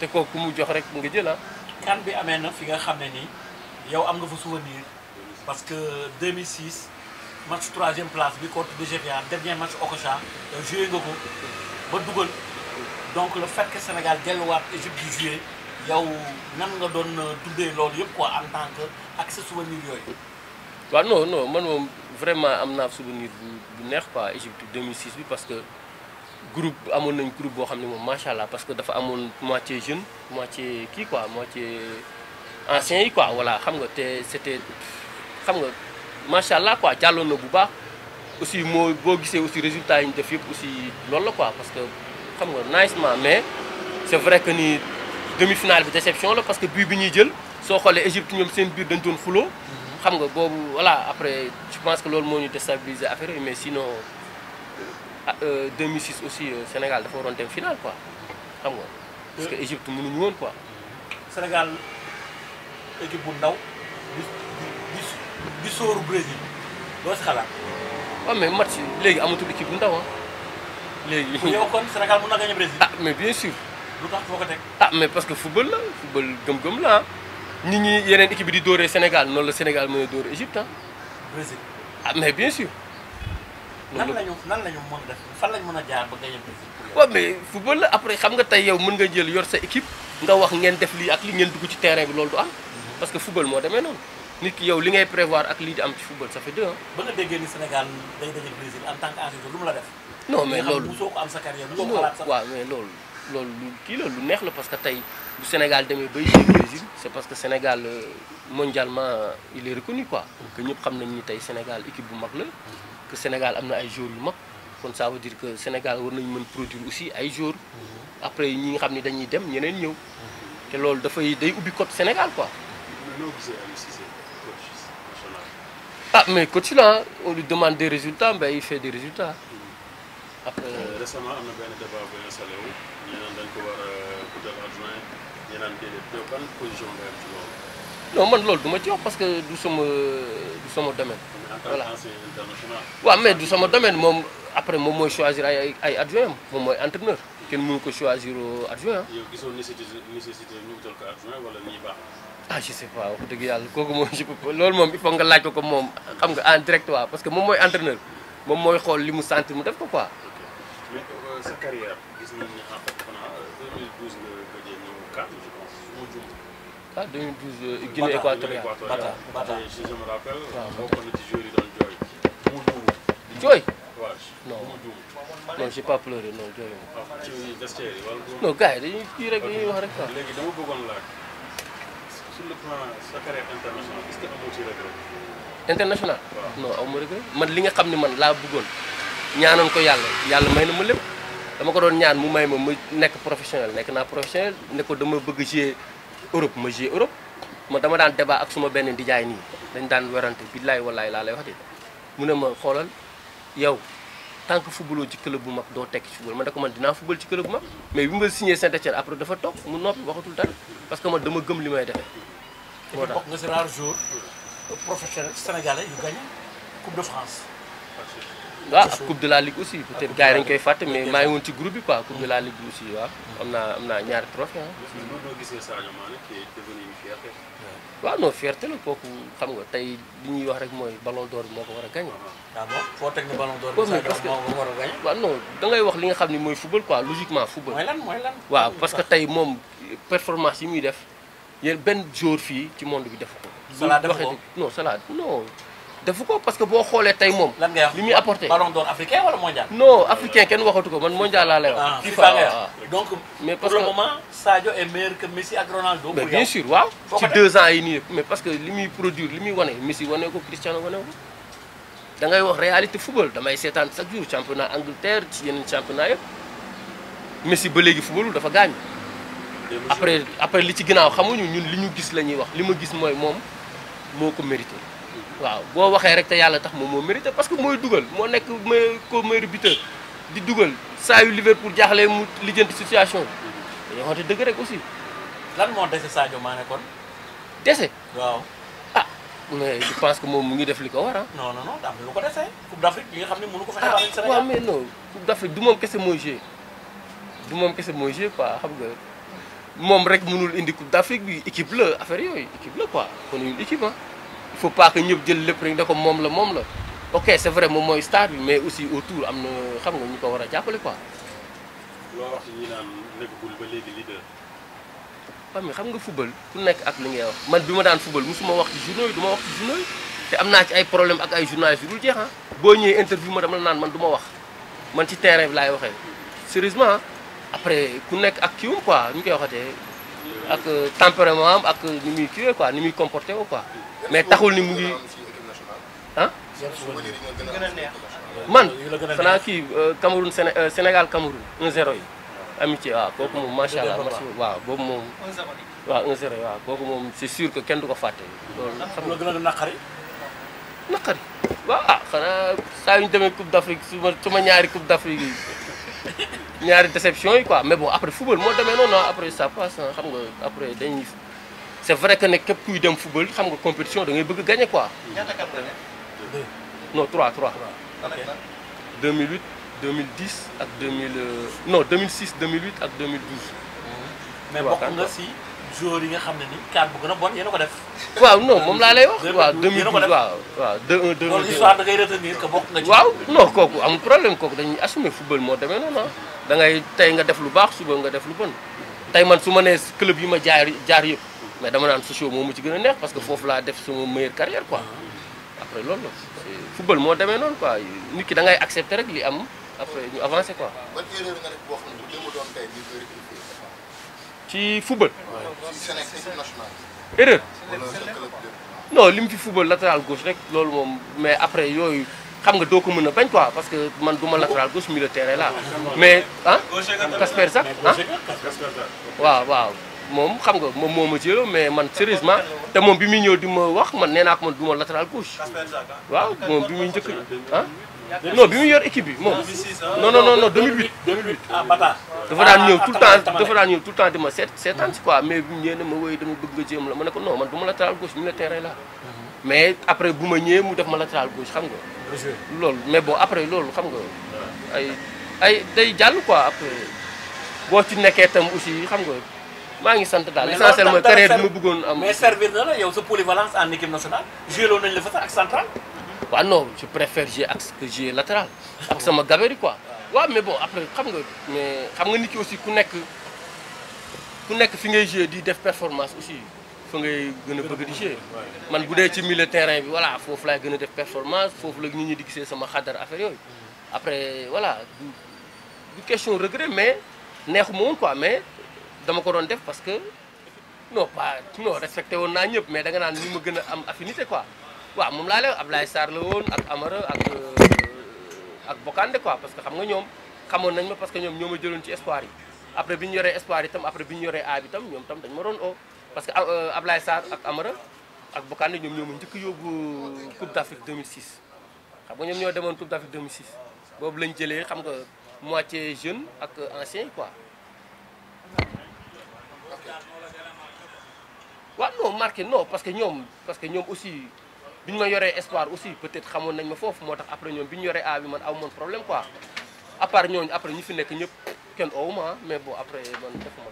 kooku ku mu jox rek nga jël ah. kan bi amee na fi nga xam ne nii yow am nga fa souvenir parce que 2006 match troisième place bi contre DGPA dernier match Okocha yow joué nga ko ba dugal donc le fait que Sénégal delluwaat Égypte di joué yow nan nga doon tuddee loolu yëpp quoi en tant que ak sa souvenir yooyu. waaw non non man moom vraiment am naa souvenir bu bu neex quoi Égypte 2006 bi parce que groupe amoon nañ groupe boo xam ne moom macha allah parce que dafa amoon moitié jeune moitié kii quoi moitié ancien yi quoi voilà xam nga te c'était xam nga macha allah quoi jàlloon na bu baax aussi moo boo gisee aussi résultat yi ñu def yëpp aussi loolu la quoi parce que xam nga nicement mais c'est vrai que ni demi-finale bi déception la parce que bii bi ñuy jël soo xoolee Égypte ñoom seen biir dañ doon xuloo xam nga boobu voilà après je pense que loolu moo ñu déstabiliser affaire yi mais sinon euh, 2006 aussi euh, Sénégal dafa waroon dem finale quoi xam nga parce que Égypte mënuñu woon quoi. Sénégal équipe bu ndaw di di di sóoru Brésil loo si xalaat. waaw mais match léegi amatul équipe bu ndaw ah léegi. yow kon Sénégal mën na gagner Brésil. ah mais bien sûr. lu tax foo ko teg. ah mais parce que football la football gëm-gëm la ah nit ñi yeneen équipe bi di dóoree Sénégal noonu la Sénégal mën a dóoree Égypte ah Brésil. ah mais bien sûr. nan lañu nan lañu mën a def fan lañ mën a jaar ba gagner Brésil. waaw mais football la après xam nga tey yow mën nga jël yor sa équipe nga wax ngeen def lii ak li ngeen dugg ci terrain bi loolu du am parce que football moo demee noonu nit ki yow li ngay prévoir ak lii di am ci football ça fait deux ans. ba nga déggee ni Sénégal day daje Brésil en tant que ancien lu mu la def. non mais nga xam loolu ne mosoo ko am sa carrière mosoo ko non xalaat sax. waaw mais loolu loolu lu kii la lu neex la parce que tey bu Sénégal demee bay yéeg Brésil c'est parce que Sénégal euh, mondialement euh, il est reconnu quoi que ñëpp xam nañ ni tey Sénégal équipe bu mag la que Sénégal am na ay joueurs yu mag kon ça veut dire que Sénégal war nañu mën produire aussi ay joueurs après ñi nga xam ni dañuy dem ñeneen ñëw te loolu dafay day ubbi côté Sénégal quoi noo gisee Aliou Cissé coach national. ah mais coach là on lui demande des résultats mais il fait des résultats après récemment am na benn débat bu installé wu ñi naan dañ ko war a utal adjoint ñi naan déedéet yow ban position nga am ci loolu. non man loolu du ma ci wax parce que du sama du sama domaine mais en tant Voilà. qu'ancien international. waaw mais du sama domaine moom après moom mooy choisir ay ay ay adjoint am moom mooy entraîneur kenn mënu ko choisir adjoint yow gisoo nécessité nécessité ñu utal ko adjoint wala nii baax ah je sais pas wax dëgg yàlla kooku moom je peux pas loolu moom il faut nga laaj ko ko moom xam nga en direct waaw parce que moom mooy entraîneur moom mooy xool li mu sentir mu def ko quoi. mais euh, sa carrière gis nañ ni en fait xanaa 2012 nga gëjee ñëw CAN je pense su ma juum. ah 2012 Guinée équatoriale Bata Bata. Et je je me rappelle. Waaw. bokkoon na ci joueurs yi doon jooy. mu juum. jooy waaw Non. mu juum. non j'ai pas pleuré non jooy ma. waaw ci vestiaire yi wala juum. non gars yi dañuy kii rek dañuy wax rek quoi. léegi dama bëggoon laaj sur le plan sa carrière internationale est-ce que amoo ci regret. international Waaw. non aw ma regret man li nga xam ne man laa bëggoon ñaanoon ko yàlla yàlla may na ma lépp dama ko doon ñaan mu may ma ma nekk professionnel nekk naa professionnel ne ko dama bëgg jouer Europe ma jouer Europe ma dama daan débat ak suma benn ndijaay nii dañ daan werante billaay wallaay laa lay wax de mu ne ma xoolal yow tant que footballoo ci club bu mag doo tekki ci football man da ko man dinaa football ci club bu mag mais bi ma signé Saint-Étienne après dafa toog mu noppi waxatul dara parce que man dama gëm li may defee moo tax bokk nga si rare jour professionnel sénégalais yu gagné Coupe de France. waaw ak coupe de la ligue aussi peut-être gars yi dañu koy fàtte mais maa ngi woon ci groupe bi quoi coupe de la ligue bi aussi waaw am naa am naa ñaari trophée ah. mais loolu doo gisee Sadio Mané qui est devenu une fierté. waaw non fierté la kooku xam nga tey li ñuy wax rek mooy ballon d'or bi moo ko war a gagné. ah bon foo teg ne ballon d'or Ouais, bi mais Sadio parce que- moo ko war a gagné. waaw non da ngay wax li nga xam ni mooy football quoi logiquement football. mooy lan mooy lan. waaw parce que tey moom performance yi muy def yéen benn jour fii ci monde bi defu ko. Salah bu defu waxee ko? ni- non Salah non defu ko parce que boo xoolee tey moom. lan ngay wax li muy apporté. ballon d'or africain wala mondial. non africain kenn waxatu ko man mondial laa lay wax. ah FIFA FIFA ngay waaw. wax donc Mais pour parce le que- moment Sadio est meilleur que Messi ak Ronaldo. mais pour bien yow. sûr waaw Foo ci ko deux ans yi nii mais parce que li muy produire li muy wane Messi wane ko Cristiano wane ko da ngay wax réalité football damay seetaan chaque jour championnat Angleterre ci yeneen championnat yëpp Messi ba léegi footballul dafa gaañ démb après après li ci ginnaaw xamuñu ñun li ñu gis la ñuy wax li ma gis mooy moom moo ko mérité waaw boo waxee rek te yàlla tax moom moo mérité parce que mooy dugal moo nekk meilleur ko meilleur buteur di dugal saa yu Liverpool jaaxlee mu lijjanti situation bi dañoo xamante dëgg rek aussi lan moo dese Sadio Mané kon. dese waaw ah mais je pense que moom mu ngi def li ko war ah. non non non am na lu ko dese Coupe d'Afrique bi nga xam ne mënu ko fexe ah baax nañ waaw Sénégal. mais non Coupe d'Afrique du moom kese mooy joué du moom kese mooy joué quoi xam nga moom rek mënul indi coupe d'Afrique bi équipe la affaire yooyu équipe la quoi kon une équipe ah il faut pas que ñëpp jël lépp rek da ko moom la moom la ok c'est vrai moom mooy star bi mais aussi autour am na xam nga ñu ko war a jàppale quoi loo wax ci ñi naan nekkul ba léegi leader. xam nga xam nga football ku nekk ak li ngay wax man bi ma daan football musuma wax ci journaux yi du ma wax ci journaux yi te am naa ci ay problème ak ay journalistes yu dul jeex ah boo ñëwee interview ma dama la naan man du ma wax man ci terrain bi laay waxee sérieusement ah après ku nekk ak kiiwam quoi ñu koy waxatee ak tempérament am ak ni muy kiiwee quoi ni muy comporté woo quoi mais taxul ni mu ngi ah man yu la gën a xanaa kii Cameroun Séné Sénégal Cameroun 1-0 yi amitié waaw kooku moom macha allah match waaw boobu moom waaw 1-0 waaw kooku moom c'est sûr que kenn du ko fàtte loolu xam lu la gën a naqari naqari waaw ah xanaa saa yu ñu demee coupe d'Afrique su ma su ma ñaari coupe d'Afrique yi ñaari déception yi quoi mais bon après football moo demee noonu ah après ça passe ah xam nga après dañuy c'est vrai que ne képp kuy dem football xam nga compétition da ngay bëgg gagner quoi non 3 3 2008 2010 ak 2000 euh, non 2006 2008 ak 2012 mais waaw, bokk nga si joueurs yi nga xam ne ni kaan bu gën a bon yéen a ko def waaw non moom laa lay wax waaw 2012 yéen a ko 2012 def. waaw waaw 2 1 loolu 2 histoire da ngay retenir que bokk nga ci waaw non kooku amul problème kooku dañuy assumer football moo demee noonu ah da ngay tey nga def lu baax suba nga def lu bon tey man su ma nee club yi ma jaar jaar yëpp mais dama naan Sochaux moo mu ci gën a neex parce que foofu laa def sama meilleure carrière quoi après loolu la c'est- football moo demee noonu quoi nit ki da ngay accepter rek li am après ñu avancer quoi ban erreur nga def boo xam ne bu démb doon tey ñu koy rectifier ci football ci Sénégal équipe nationale erreur wala sa club lépp non li mu fi football latéral gauche rek loolu moom mais après yooyu xam nga doo ko mën a bañ quoi parce que man du ma latéral gauche milieu de terrain là mais ah Kasper sax ah waaw waaw moom xam nga moom moo ma jëloo mais man sérieusement te moom bi muy ñëw di ma wax man nee naa ko man du ma latéral gauche waaw moom bi muy njëkk ah non bi muy yor équipe bi moom non non non non 2008 2008 ah Bata dafa daan ñëw Ah, tout le Tamale, temps Tamale. dafa daan ñëw tout le temps di ma seet seetaan si quoi mais bi mu ñëwee ne ma woy dama bëgg nga jéem la ma ne ko non man du ma latéral gauche milieu de terrain la mais après bu ma ñëwee mu def ma latéral gauche xam nga loolu mais bon après loolu xam nga ay ay day jàll quoi après boo ci nekkee tam aussi xam nga maa ngi sant daal Mais l'essentiel loolu mooy dara carrière bi ma ser- bëggoon am mais servir na la yow sa polyvalence en équipe nationale joué loon nañ la fa sax ak central waaw non je préfère jouer axe que jouer latéral ak sama gabarit quoi waaw mais bon après xam nga mais xam nga nit ki aussi ku nekk ku nekk fi ngay jouer di def performance aussi fa ngay gën a bëgg di jouer man bu dee ci milieu terrain bi voilà foofu laay gën a def performance foofu la nit ñi di gisee sama xadar affaire yooyu après voilà du du question regret mais neexu ma woon quoi mais dama ko doon def parce que non pas non respecté woon naa ñëpp mais da nga naan ni ma gën a am affinité quoi waaw moom laa lay wax Ablaye Sarr la woon ak Amara ak euh, ak Bokande quoi parce que xam nga ñoom xamoon nañ ma parce que ñoom ñoo ma jëloon ci espoir yi après bi ñu yoree espoir yi tam après bi ñu yoree A bi tam ñoom tam dañ ma doon oo parce que euh, Ablaye Sarr ak Amara ak Bokande ñoom ñoo ma njëkk a yóbbu Coupe d'Afrique 2006 xam nga ñoom ñoo demoon Coupe d'Afrique 2006 boobu lañ jëlee xam nga moitié jeune ak ancien yi quoi waaw non marqué non parce que ñoom parce que ñoom aussi bi ñu ma yoree espoir aussi peut-être xamoon nañ ma foofu moo tax après ñoom bi ñu yoree A bi man aw moon problème quoi à part ñooñu après ñi fi nekk ñëpp kenn owu ma mais bon après man defuma